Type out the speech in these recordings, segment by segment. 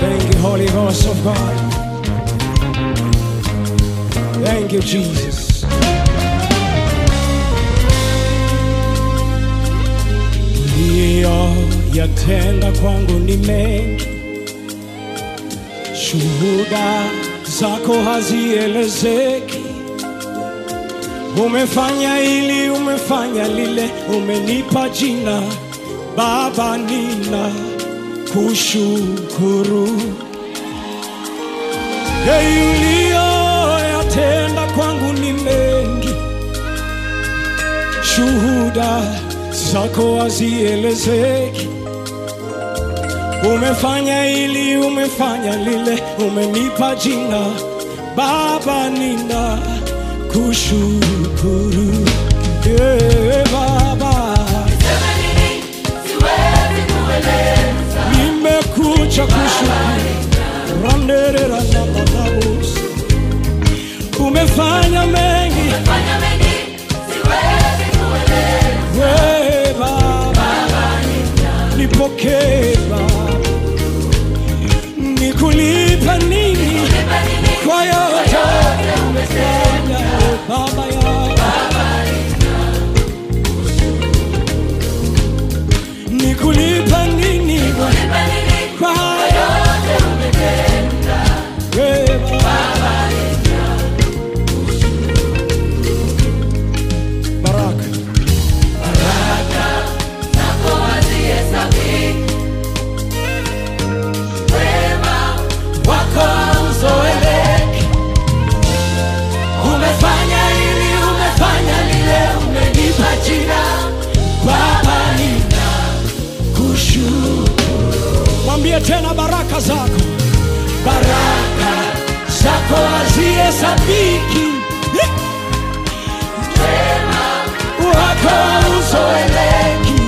Thank you, Holy Ghost of God. Thank you, Jesus. Uliyoyatenda kwangu ni mengi, shuhuda zako hazielezeki. Umefanya hili, umefanya lile, umenipa jina Baba, nina kushukuru. Hey, uliyoyatenda kwangu ni mengi, shuhuda zako hazielezeki. Umefanya hili, umefanya lile, umenipa jina Baba, nina kushukuru. Yeah, Baba, nimekuja kushukuru. Randerera na manabus. Umefanya mengi we Baba, nipokee Baba, nikulipa nini kwa yote umefanya Baba yangu, nikulipa nini kwa yote we Baba. Baraka wako uzoeleke. Umefanya hili, umefanya lile, umenipa jina Baba, nina kushukuru. Mwambie tena baraka zako, baraka zako hazihesabiki, wako uzoeleki.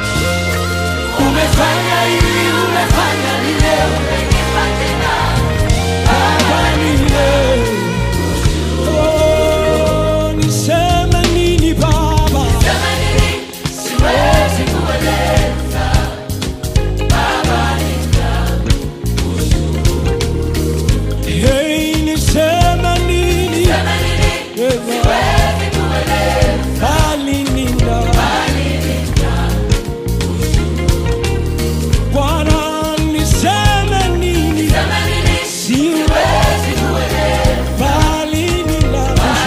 Umefanya hili, umefanya lile, umenipa jina Baba, nina Oh, niseme nini Baba? Hey, niseme nini? Baba, bali nina. Bwana, niseme nini? Siwezi bali nina.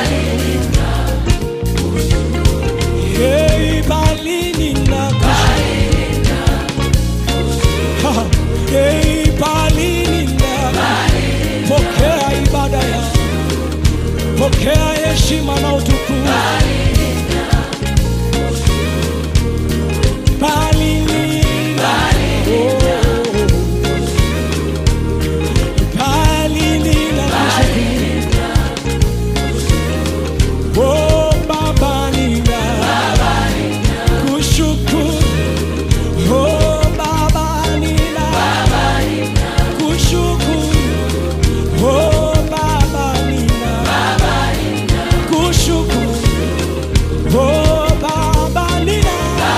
Hey, bali nina. Ha, hey, bali nina. Pokea ibada ya pokea heshima na utukufu. Bali nina. Oh. Bali nina. Oh, Baba nina. Kushukuru. Oh, Baba nina. Kushukuru. Oh, Baba nina. Kushukuru. Oh, Baba nina.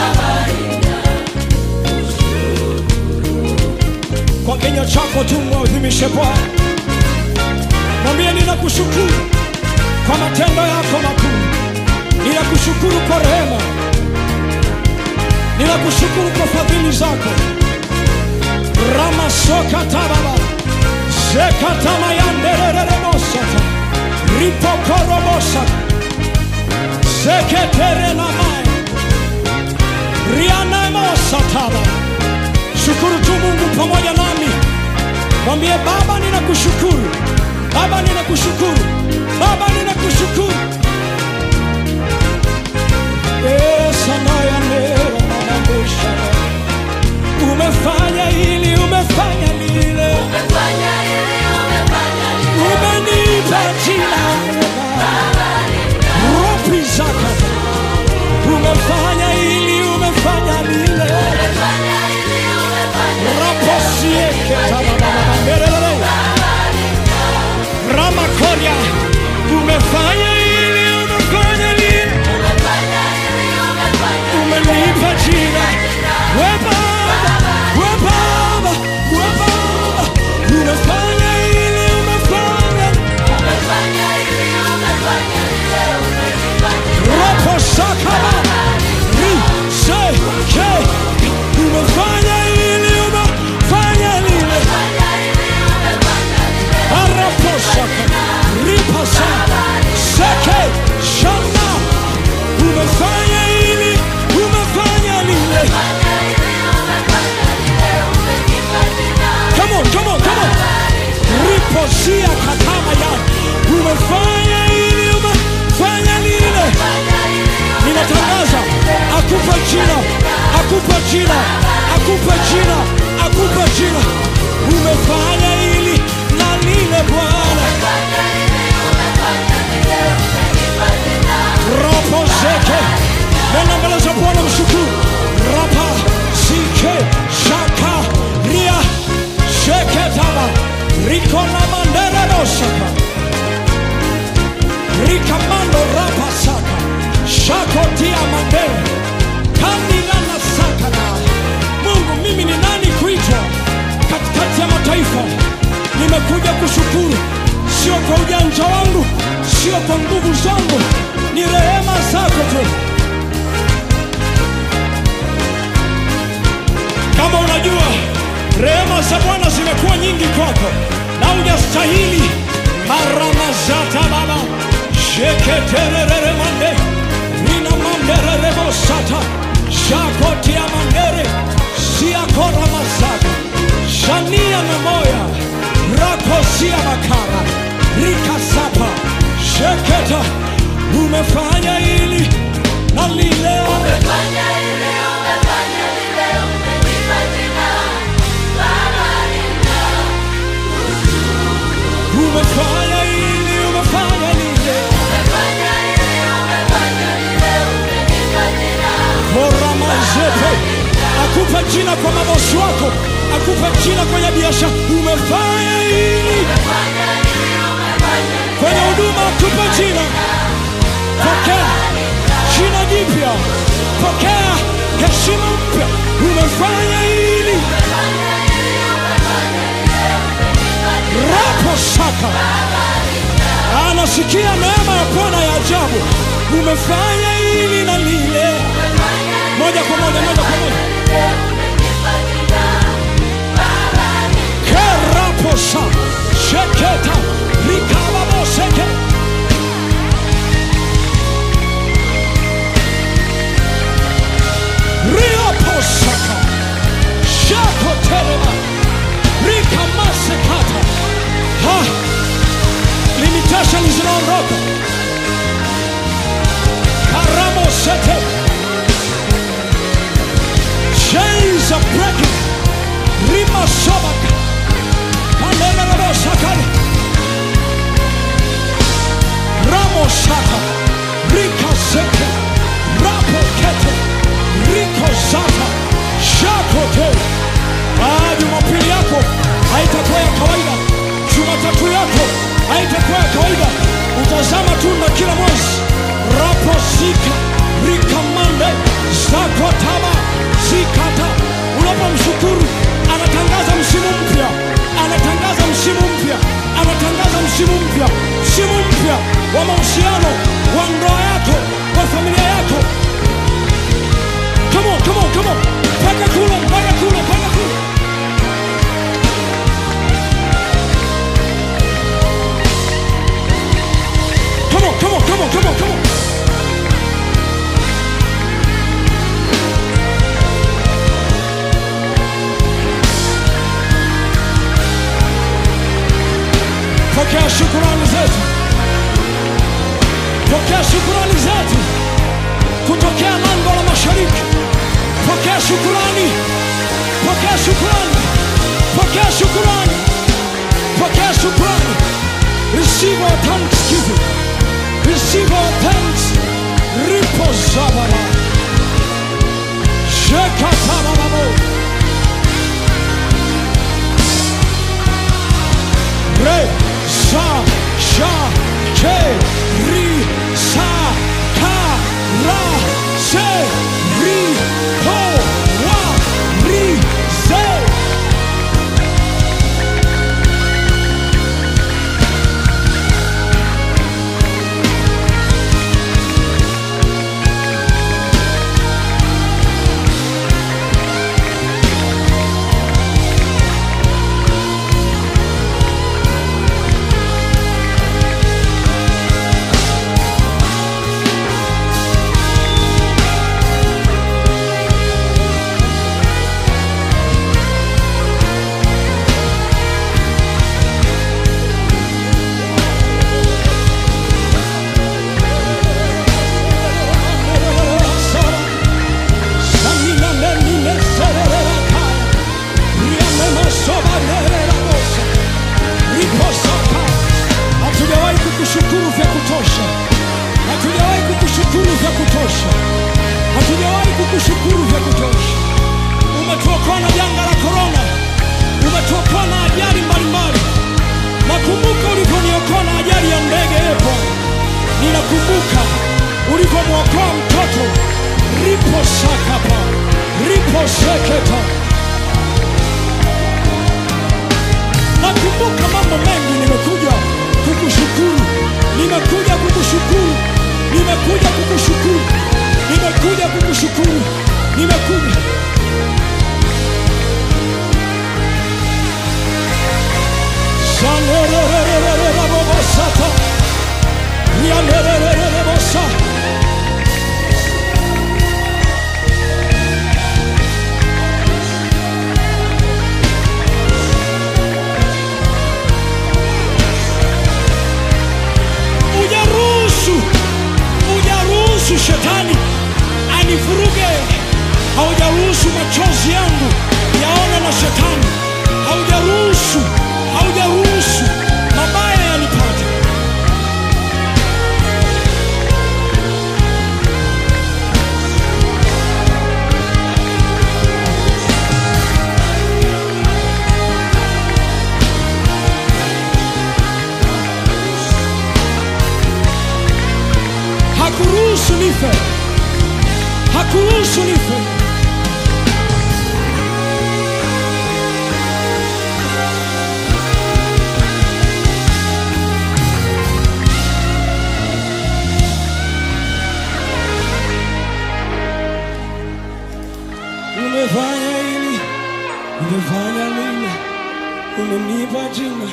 Kwa kinywa chako tu mwadhimishe Bwana, mwambie ninakushukuru kwa matendo yako makuu, ninakushukuru kwa rehema, ninakushukuru kwa fadhili zako. ramasokatababa zekatamayanderereremosata ripokorobosata zeketerenamai rianemosataba shukuru tu mungu pamoja nami mwambie baba ninakushukuru baba ninakushukuru baba ninakushukuru esanayaneranamabusha umefanya hili umefanya lile umenipa jina ropi zakata umefanya hili umefanya lile raposieketaaaerere ramakoria raposia katama ya umefanya ili umefanya lile ninatangaza akupe jina akupe jina akupe jina akupe jina umefanya ili na lile bwana ropo zeke nenda mbele za bwana mshukuru rapa sike shaka ria sheketaba riko na manderebosaka rikamando rapa saka shakotia mandere kandilana sakana mungu mimi ni nani kuitwa katikati ya mataifa nimekuja kushukuru sio kwa ujanja wangu sio kwa nguvu zangu ni rehema zako tu kama unajua rehema za bwana zimekuwa nyingi kwako na hujastahili maramazata baba sheketererere mande nina mandererebosata shakotia mandere siakora masaka shania na moya rakosia makara rikasapa sheketa umefanya ili na lile umefanya ili umefanya lile koramazete akupe jina kwa mabosi wako akupe jina kwenye biashara umefanya ili kwenye huduma akupe jina pokea jina jipya pokea heshima mpya umefanya ili rapo saka anasikia neema ya bwana ya ajabu umefanya ili na lile moja kwa moja moja kwa moja keraposa sheketa rikababoseke rioposaka shakotelema rikamasekata ha limitation zinaondoka karamosete chains are breaking rimasobaka kanelelebosakale ramosaka rikaseke rapokete rikozata shakote Ah, jumapili yako haitakuwa ya kawaida jumatatu yako haitakuwa ya kawaida utazama tunda kila mwezi raposika rikamande zakotaba zikata unapomshukuru anatangaza msimu mpya anatangaza msimu mpya anatangaza msimu mpya msimu mpya wa mahusiano wa ndoa yako wa familia yako come on, come on, come on. mpaka kule mpaka kule mpaka kule Come on, come on, come on, come on, come on. Pokea shukurani zetu, pokea shukurani zetu kutokea lango la mashariki. Pokea shukurani, pokea shukurani, pokea shukurani, pokea shukurani. Receive our thanksgiving, receive our thanks. Ripo zabara, shekatababo, re sa sha ke ri sa ka ra se ri ho wa ri se kutosha, hatujawahi kukushukuru vya kutosha. Umetuokoa na janga la korona, umetuokoa na ajali mbalimbali. Nakumbuka ulivyoniokoa na ajali ya ndege epo, ninakumbuka ulivyomwokoa mtoto ripo sakapa ripo seketa. Nakumbuka mambo mengi, nimekuja kukushukuru, nimekuja kukushukuru, nimekuja kukushukuru, nimekuja kukushukuru, nimekuja Shanererererererabobosata. Rianererererebosa. Ujaruhusu, ujaruhusu shetani anivuruge, haujaruhusu machozi yangu yaone na shetani, haujaruhusu, haujaruhusu mabaya yanipate. Hakuruhusu nife, hakuruhusu nife. Umefanya hili, umefanya lile, umenipa jina.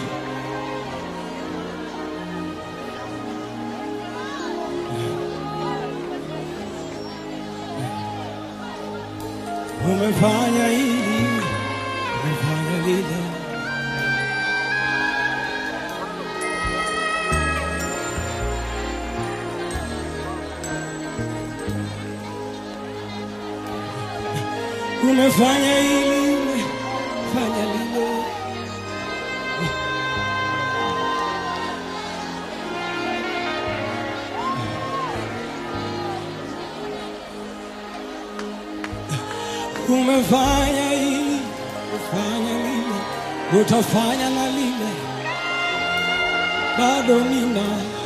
Umefanya hili, umefanya lile. Umefanya hili, umefanya lile. Umefanya hili, umefanya lile, utafanya na lile, bado nina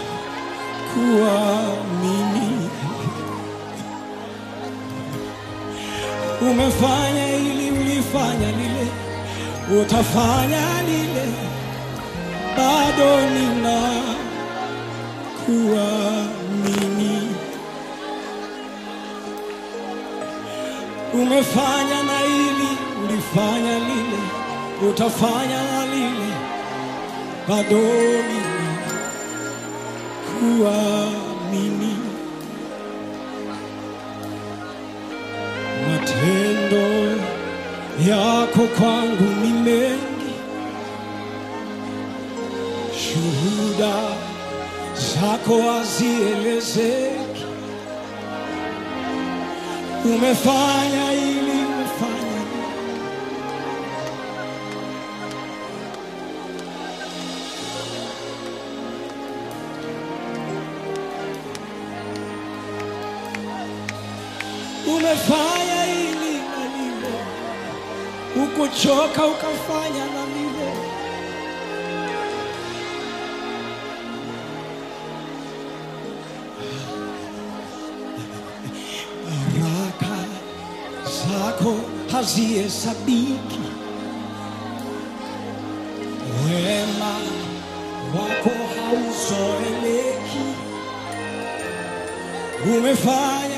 kuamini. Umefanya hili, ulifanya lile, utafanya lile, bado nina kuamini. Umefanya na hili, ulifanya lile, utafanya na lile, bado nina kuamini. Matendo yako kwangu ni mengi, shuhuda zako hazielezeki. Umefanya hili, umefanya lile. Umefanya hili na lile, ukuchoka ukafanya na lile. Baraka zako hazihesabiki, wema wako hauzoeleki. Umefanya